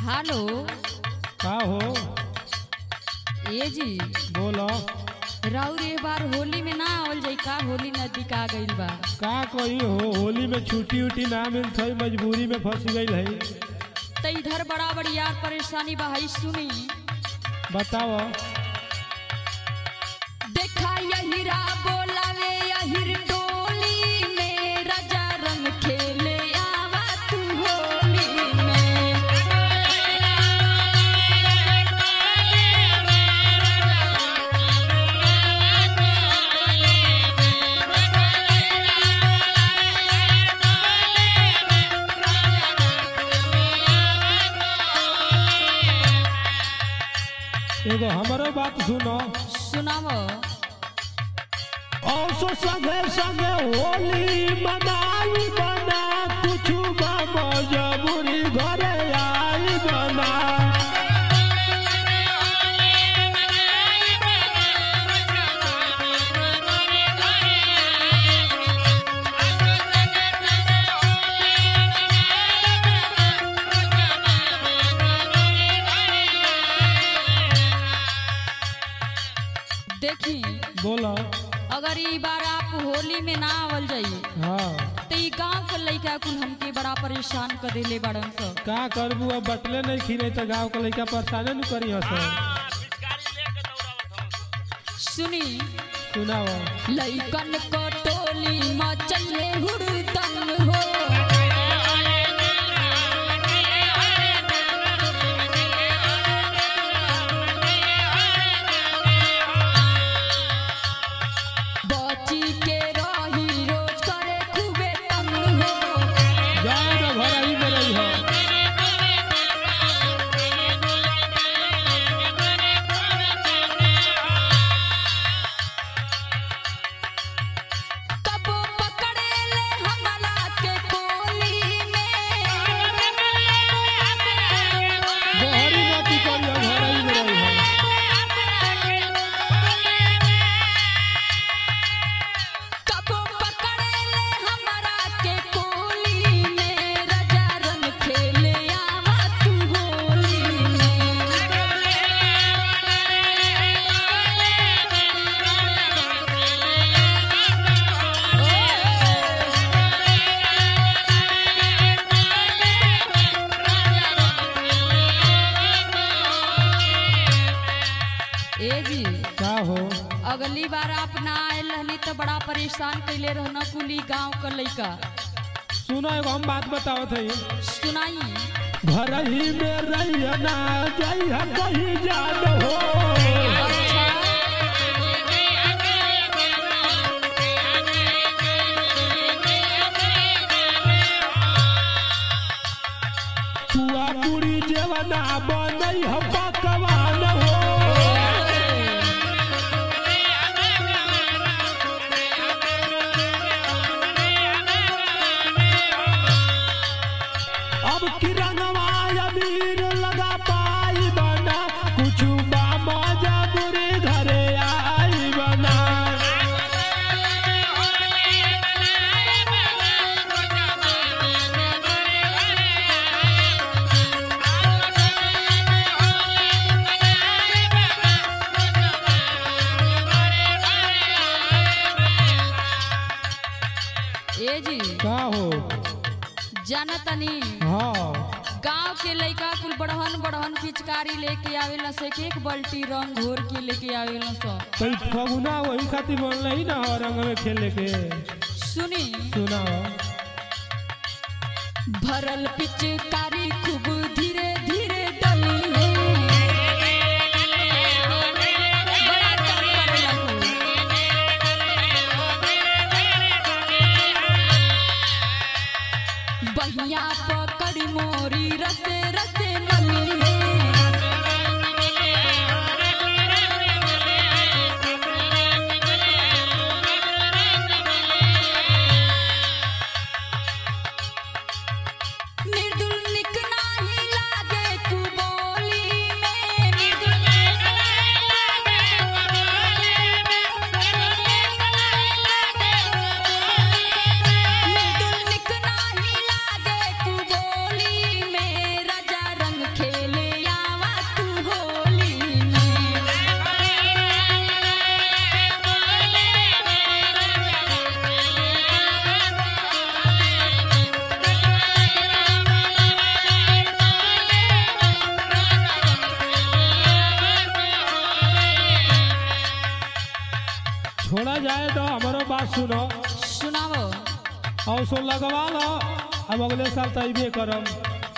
Hello का हो ए जी बोलो राउर ए बार होली में ना आवल जाई का होली नजदीक आ गइल बा का कही हो होली में छुट्टी उट्टी ना मिलत है मजबूरी में फंस गई है त इधर बड़ा बड़ी यार परेशानी बा हई सुनी बताओ देखा यहिरा बोलावे यहिर टोली में राजा रंग खेले आवा तू होली में एगो हमारो बात सुनो सुनावो औसो संगे संगे होली मनाई बना कुछ मजबूरी घरे आई बना देखी बोलो अगर ई बार आप होली में ना आवल जाई हाँ तो ई गांव के लइका कुल हमके बड़ा परेशान कर देले बड़न स का करबू अब बटले नहीं खीने तो गाँव के लड़का परेशाने न करी हस सुनी सुनाओ लइकन को टोली मचले हुड़दंग हो बची के रही रोज करे खूबे तंग हो जाए ना घर ही में रही हो कबो पकड़े ले हमला के कोली में बहरी नाती करी हो घर ही में रही हो कबो पकड़े ले हमरा के कोली में राजा रंग खेले आवा तू होली में ए जी का हो अगली बार आप ना आयल रहनी तो बड़ा परेशान कैले रहना कुली गांव का लइका सुनो एगो हम बात बताओ थे सुनाई घर ही में रही ना जाई हम कहीं जान हो अच्छा पुआ पूरी जेवना बनई हम पकवान हो अब किरणवा अबीर लगा पाई बना कुछ बाबा जबरी घरे आई बना ए जी का हो जाना तनी हाँ गांव के लइका कुल बढ़हन बढ़हन पिचकारी लेके आवेला से एक बाल्टी रंग घोर के लेके आवेला सो कोई फगुना वही खातिर बोल रही ना हो रंग में खेले के सुनी सुनाओ भरल पिचकारी खूब धीरे धीरे डली है बड़ा तंग करेला खूब। बहिया पकड़ी मोरी रसे रसे मली है निर्दुल निक नाही लागे कुबोली में निर्दुल निक नाही लागे कुबोली में निर्दुल निक नाही लागे कुबोली में राजा रंग खेल बात सुनो सुनाओ और सो लगवा लो अब अगले साल तो अबे करम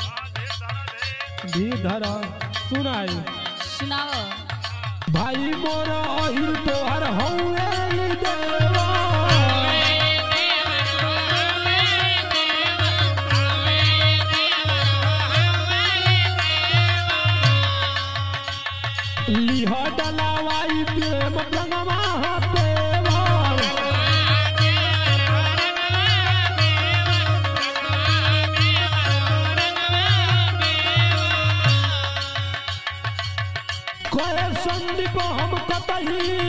धीर धर सुनाई सुनाओ भाई मोर अहिर तोहर हौवेल देवा लिह डलावाई प्रेम रंगवा पेवा कहे संदीप हम कतही